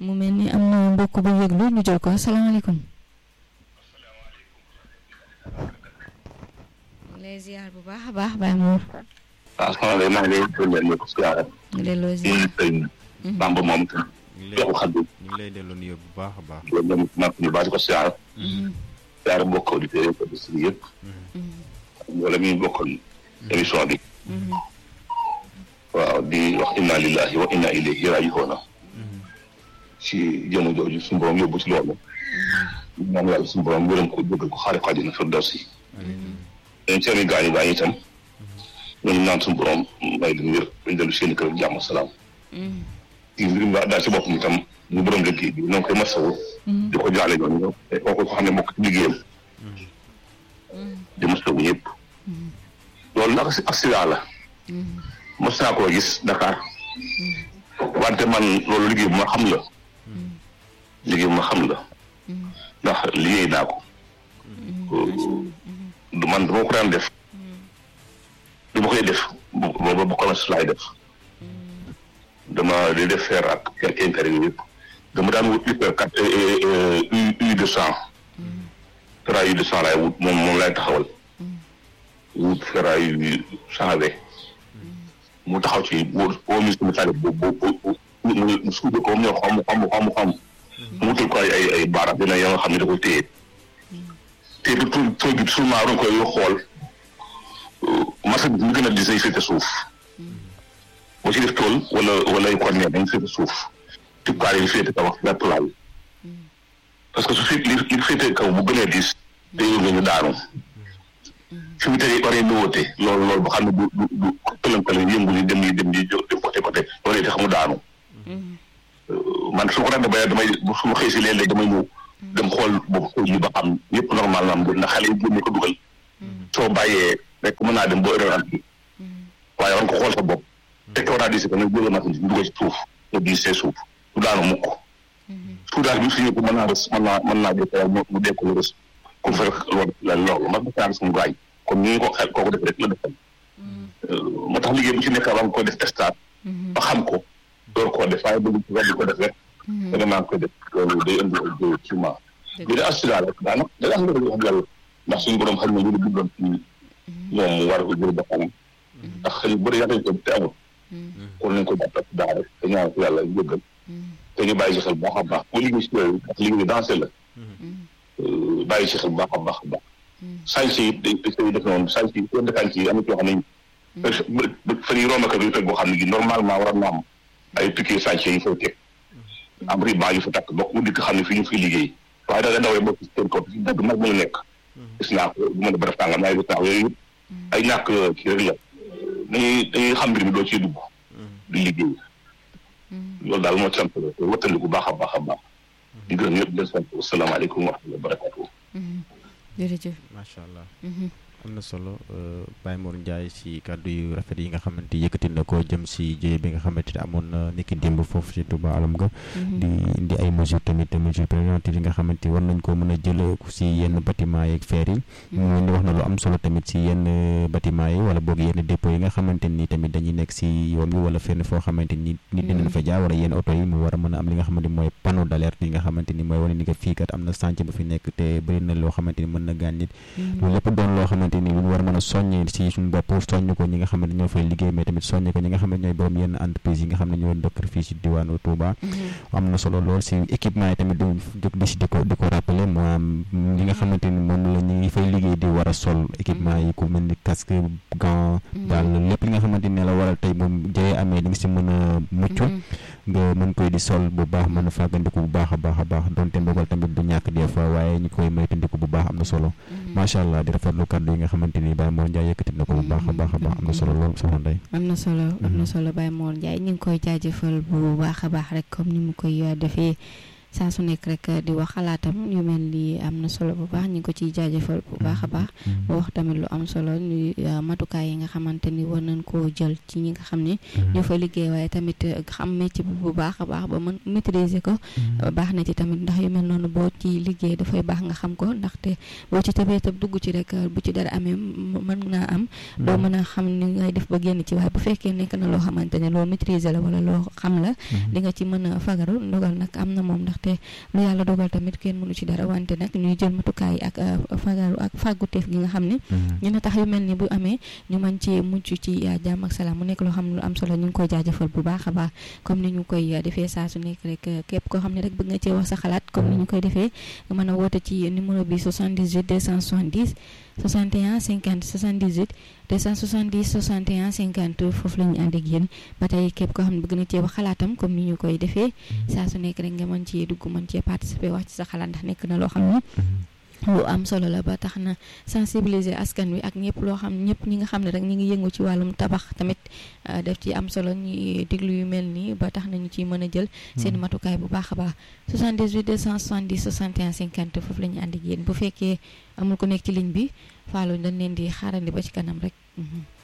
mu mel ni am na mbokk bu yëglu ñu jël ko asalaamaaleykum. lay ziar bu baax a baax Baye Mor. waaw soxna Ndeye maa ngi lay delloo ñu ko siyaare. ñu delloo di ziar. sëñ Bamba moom tam. ñu ngi lay joxu xaddu ñu ngi lay delloo nuyoo bu baax a baax. loolu moom maa ngi baax di ko siyaare. siyaare mbokk auditeurs yi auditeurs yi yëpp. wala mi bokkoon émission bi. waaw di wax inna lillahi wa inna ilayhi raji'un ci jëmu jooju suñu borom yóbbu ci loolu. ñaan yàlla suñu borom gërëm ko jógal ko xaare ko àjjana firdawsi. ñun seen i gaañu gaañu itam. ñooñu naan suñu borom may leen wér dañ dellu seen i kër ak jàmm salaam. ci mbirum daa daal ci boppam itam ñu borom liggéey bi ñoo ngi koy masawu. di ko jaale ñooñu te kooku ko xam ne mbokk ci liggéeyam. di masawu ñëpp. loolu nag si accident la. mos naa koo gis Dakar. wante man loolu liggéey bu ma xam la. liggéey bu ma xam la. ndax liggéey naa ko. du man dama ko daan def. du ma koy def bu booba bu commerce laay def. dama di def fer ak quelques intérêts yëpp dama daan wut hyper quatre U U deux cent. ferraille U deux cent laay wut moom moom laay taxawal. wut ferraille cent vingt. mu taxaw ci boo boo mis mu tàggat bu bu bu mu mu suude ko mu ñëw xam xam xam xam. mu wutal ko ay ay ay baaraam dina ya nga xam ne da koy téye. te du tout tout bi souvent da nga koy xool machine bi mu gën a di say féete suuf. boo ci def tool wala wala ay cornet dañ féete suuf tubkaar yi féete kaw ak vertulaay parce que su fi li li féete kaw bu gënee diis te yow nga ñu daanu fi mu tege ore bi woote loolu loolu ba xam ne du du du këlan-këlan yëngu ni dem yi dem yi dem côté côté loolu tax mu daanu man su ma ko daan bay damay su ma xëy si léeg-léeg damay ñëw dem xool boobu xool yi ba xam yëpp normal na am na xale yi génne ko dugal soo bàyyee rek mën naa dem ba heure am bi waaye war nga ko xool sa bopp te kaw naa di si ko nag jël machine bi dugal ci suuf nga di see suuf du daanu mukk soudage bi su ñu ko mën naa rës mën naa mën naa dee mu mu dee ko rës comme fa loolu la loolu man dafa naa suñu gaañ comme ni ñu ko xel kooku def rek la defal moo tax liggéey bu ci nekk ba nga ko def testat ba xam ko door koo def waaye bëgg ci di ko def rek danga maa ngi koy def loolu day indi ay jiw ci ma bi da accident rek daanaka da am nga wax yàlla ndax suñu borom xam ne ñu bindoon ci moom mu war ko jël boppam ndax xëy bëri yàlla ko te amul kon nañ ko jàppale daa rek te ñaan ko yàlla jéggal te ñu bàyyi ci xel bu baax a baax bu liggéey si yooyu ndax liggéey dansé la bàyyi ci xel bu baax a baax a baax sànc yi dañ koy def noonu sànc yi seen dëkkaan yi am na ci yoo xam ne fa ñuy romb bi teg boo xam ne gi normalement war na am ay piquet sànc yi fay teg am riban yu fa takk bokk mu dikk xam ne fii ñu fiy liggéey waaye da nga dawee bokk seen kaw si dagg mag mu nekk gis naa ko bu mën a ba def tàngam naa gis naa ko yooyu yëpp ay ñàkk kii rek la dañuy dañuy xam mbir mi doo ciy dugg di liggéey loolu daal moo ci sant la wattandi bu baax a baax a baax di gërëm ñëpp di sant asalaamaaleykum wa rahmatulah barakatuh jërëjëf. macha allah. am na solo Baye Mor Ndiaye si kàddu yu rafet yi nga xamante yëkkati na ko jëm si jëye bi nga xamante ne amoon na niki démb foofu si Touba alam ga di indi ay mesures tamit mesures préventives yi nga xamante war nañ ko mën a jël si yenn bâtiment yeeg feer yi mu ni wax na lu am solo tamit si yenn bâtiment yi wala boog yenn dépôt yi nga xamante ni tamit dañuy nekk si yoon wi wala fenn foo xamante ni nit dinañ fa jaar wala yenn oto yi mu war a mën a am li nga xamante ni mooy panneau d'alerte yi nga xamante ni mooy wane ni que fii kat am na chantier bu fi nekk te bëri na loo xamante ni mën na gaañ nit loolu lépp doon loo xamante ni lu ñu war a mën a soññee si suñu bopp soññ ko ñi nga xamante ñoo fay liggéey mais tamit soññ ko ñi nga xamante ñooy borom yenn entreprise yi nga xam ne ñoo dëkk fii si diwaanu Touba am na solo lool si équipement yi tamit du jóg di si di ko di ko rappeler maanaam li nga xamante ni moom la ñu fay liggéey di war a sol équipement yi ku mel ni casque gant daal lépp li nga xamante ni la waral tey moom jëyee amee di nga si mën a mucc nga mën koy di sol bu baax mën a fàggandiku bu baax a baax a baax donte mbogal tamit du ñàkk des fois waaye ñu koy moytandiku bu baax am na solo macha allah di rafetlu kàddu yi nga xamante ni Baye Mor Ndiaye yëkkati na ko bu baax a baax a baax am na solo lool soxna Ndeye am na solo am na solo Baye Mor Ndiaye ñu ngi koy jaajëfal bu baax a baax rek comme ni mu koy defee saa su nekk rek di wax xalaatam yu mel ni am na solo bu baax ñu ngi ko ciy jaajëfal bu baax a baax ba wax tamit lu am solo ni matukaay yi nga xamante ni war nañ koo jël ci ñi nga xam ne ñoo fa liggéey waaye tamit xam métier bi bu baax a baax ba mën maîtriser ko baax na ci tamit ndax yu mel noonu boo ci liggéey dafay baax nga xam ko ndaxte boo ci tëbee tëb dugg ci rek bu ci dara amee mën naa am doo mën a xam ni ngay def ba génn ci waaye bu fekkee nekk na loo xamante ne loo maîtriser la wala loo xam la di nga ci mën a fagaru ndogal nag am na moom ndaxte lu yàlla dogal tamit kenn mënu ci dara wante nag ñuy jël matukaay ak fagaru ak fàgguteef gi nga xam ne ñu tax yu mel ni bu amee ñu mën ci mucc ci jàmm ak salaam mu nekk loo xam ne lu am solo ñu ngi koy jaajëfal bu baax a baax comme ni ñu koy defee saa su nekk rek képp koo xam ne rek bëgg nga cee wax sa xalaat comme ni ñu koy defee nga mën a woote ci numéro bi 78 270 61 50 78 270 61 50 foofu la ñu ànd ak yéen ba tey képp koo xam ne bëgg na cee wax xalaatam comme ni ñu koy defee saa su nekk rek nga mën cee dugg mën cee participer wax ci sa xalaat ndax nekk na loo xam ne lu am solo la ba tax na sensibiliser askan wi ak ñëpp loo xam ñëpp ñi nga xam ne rek ñi ngi yëngu ci wàllum tabax tamit def ci am solo ñuy déglu yu mel nii ba tax na ñu ciy mën a jël seen matukaay bu baax a baax 78 270 61 50 foofu la ñu ànd ak yéen bu fekkee amul ko nekk ci ligne bi Fallou dañ leen di xaarandi ba ci kanam rek